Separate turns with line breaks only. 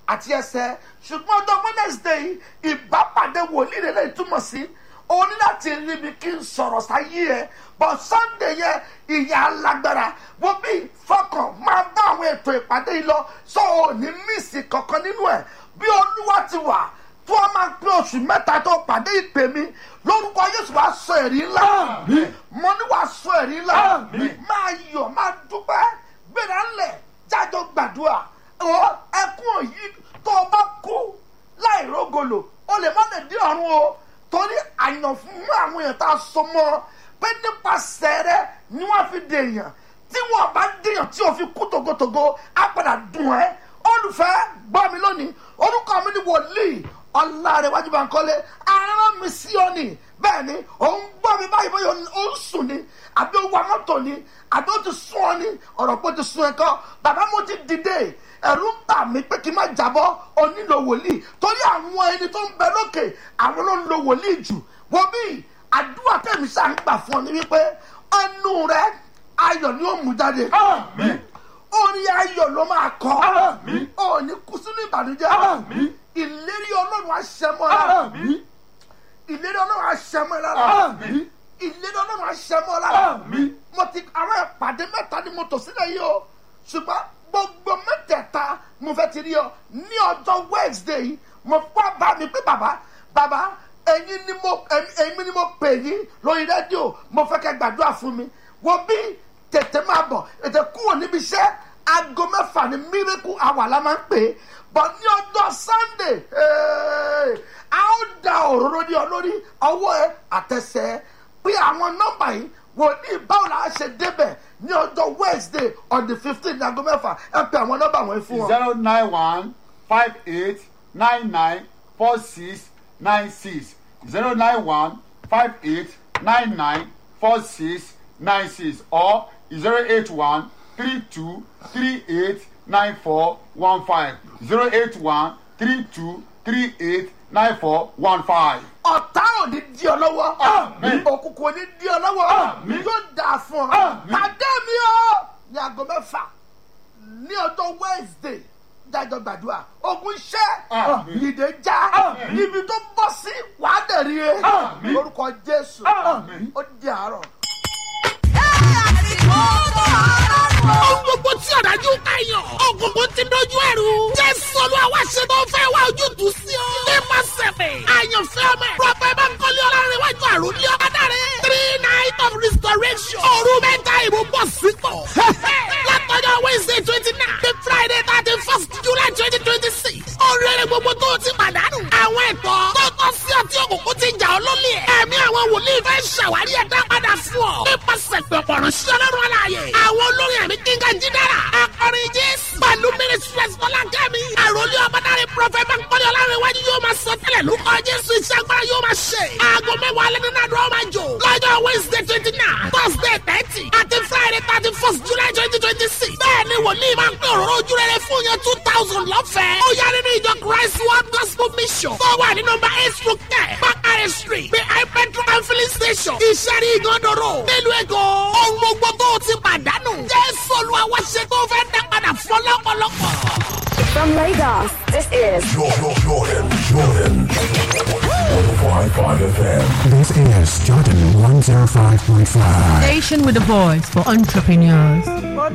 àti ẹsẹ̀ ṣùgbọ́n ọjọ́ wednesday ìbápàdé wòlíì rẹ̀ lè túmọ̀ sí o ní láti rí mi kí n sọ̀rọ̀ sáyé ẹ̀ bọ̀ sunday yẹn ìyá alágbára wo bí fọkàn máa bá àwọn ètò ìpàdé yìí lọ sọ ò ní mísì kankan nínú ẹ̀ bí olúwa ti wà tí wọ́n máa pín oṣù mẹ́ta tó pàdé ìpè mi lórúkọ yéṣu wàá sọ ẹ̀rí ńlá mo ní wàá sọ ẹ̀rí ńlá máa yọ̀ máa dúpẹ́ gbéra ńlẹ̀ jájọ gbàdúrà ọ ẹkún òyì tó o bá kú láì rógolo o lè má lè dín ọ̀run o torí àyàn fún àwọn èèyàn tá a so mọ́ pé nípasẹ̀ rẹ ni wọ́n fi dèèyàn tí wọ́n bá dèèyàn tí o fi kú togotogo á padà dùn ẹ́ olùfẹ́ gbọ́ mi lónìí orúkọ mi ni wòlíì ọ̀làrẹ̀wájú bankole aràn mi sí ọ ni bẹ́ẹ̀ ni òun gbọ́ mi báyìí bóyá ó ń sùn ni àbí ó wa mọ́tò ni àbí ó ti sún ọ ni ọ̀rọ̀ pé ó ti sún ẹ kọ́ bàbá mo ti dìde ẹ̀rù ń bà mí pé kí n má jábọ́ ọ nílò wòlíì torí àwọn ẹni tó ń bẹ lókè àwọn ló ń lo wòlíì jù wo bí àdúrà tẹ̀mí sáà ń gbà fún ọ ni wípé ẹnu rẹ ayọ̀ ni ó mú jáde orí ayọ̀ ló máa kọ́ ò ní kú sínú ìbànújẹ́ ìlérí ọlọ́run aṣẹ́mọ́ lára ìlérí ọlọ́run aṣẹ́mọ́ lára ìlérí ọlọ́run aṣẹ́mọ́ lára mo ti àwọn ìpàdé mẹ́ta ni mo tò sílẹ̀ yìí o ṣùgbọ́n gbogbo mẹ́tẹ̀ẹ̀ta mo fẹ́ ti rí ọ ní ọjọ́ wednesday yìí mo fọ́ bá mi pé bàbá bàbá ẹ̀yin ni mo ẹ̀yin ni mo pè yín lórí rédíò mo fẹ́ kẹ́ gbàdúrà fún mi wo bí tètè máa bọ̀ ètè kúrò níbi iṣẹ́ aago mẹ́fà ní miracle hour la máa ń pè é bọ̀ ní ọjọ́ sunday a ó da òróró ní ọ lórí ọwọ́ ẹ àtẹsẹ̀ pé àwọn nọ́mbà yìí wò ní báwo la ṣe débẹ̀ ní ọjọ́ wednesday on the fifteen ní aago mẹ́fà ẹ pe àwọn nọ́mbà wọ̀nyí fún wọn.
zero nine one five eight nine nine four six nine six zero nine one five eight nine nine four six nine six or zero eight one three two three eight nine four one five zero eight one three two three eight nine four one five.
ọ̀tá ò ní di ọ lọ́wọ́
Àmín.
òkùnkùn ò ní di ọ lọ́wọ́
Àmín.
yóò dà fún ọ
Àmín.
pàdé mi o ní aago mẹ́fà ní ọjọ́ wednesday jájọ gbàdúrà ogun iṣẹ́
Àmín.
ìdè já
Àmín.
ibi tó bọ́ sí wàá dẹ̀rí e
Àmín.
lórúkọ jésù
Àmín.
ó di àárọ̀.
Ohun gbogbo tí ọ̀dájú káyọ̀. Ògùnkùn ti dojú ẹ̀rù. Jésù olúwa wá ṣe tó fẹ́ wá ojútùú sí ọ. Nípa sẹ̀pẹ̀. Àyànfẹ́ ọmọ ẹ̀. Prọfẹ̀ Bánkọ́lé Ọlárẹ̀wájú àrùn ní ọ̀kadàrẹ́. Three night of restoration. Òru mẹ́ta ìbò bọ̀ sípò. Látọjọ́ Wednesday twenty nine. The Friday thirty first July twenty twenty six. Oríire gbogbo tó o ti pàdánù. Àwọn ẹ̀tọ́ tó tọ́ sí ọtí òkùnkùn ti jà ọ́ lólè. Ẹ̀mí àwọn wòlíì fẹ́ ṣàwárí ẹ̀dá padà fún ọ. Nípasẹ̀ pẹ̀pọ̀ ránṣẹ́ ọlọ́run aláàyè. Àwọn olórin ẹ̀mí kíngà jídára. Akọrin Jésù. Pẹ̀lú Mínísírẹ́sì Fọlákẹ́mi. Àròlé ọmọdáre Prọfẹ̀ Bánkọ́lé Ọlárẹ̀wájú yóò máa sọ tẹ́lẹ̀ lórúkọ Jésù iṣẹ́ agbára yóò máa ṣe. Aago mẹ́wàá alẹ́ nínú àdúrà máa jò. Lọ́jọ́ Wednesday twenty nine, Thursday thirty, àti Friday thirty first July twenty twenty six. Bẹ́ẹ̀ni wòlíì máa ń pè òróró ojú rere fún yẹn two thousand lọ́fẹ̀ẹ́. Ó yá nínú ìjọ Christ World Gospel Mission. Tó wà ní nọmba eight through ten, Bakare Street, behind Petro and filling station. Ìṣẹ́rí ìgànnàró. Nílùú Èkó. Ohun gbogbo tó o ti pàdánù. Jésù Olúwa wá ṣe tó fẹ́ dá padà fún ọlọ́pọ̀lọpọ̀.
From Lagos, this is
Jordan, Jordan, Jordan. 105.5 FM.
This is Jordan 105.5.
Station with a voice for entrepreneurs.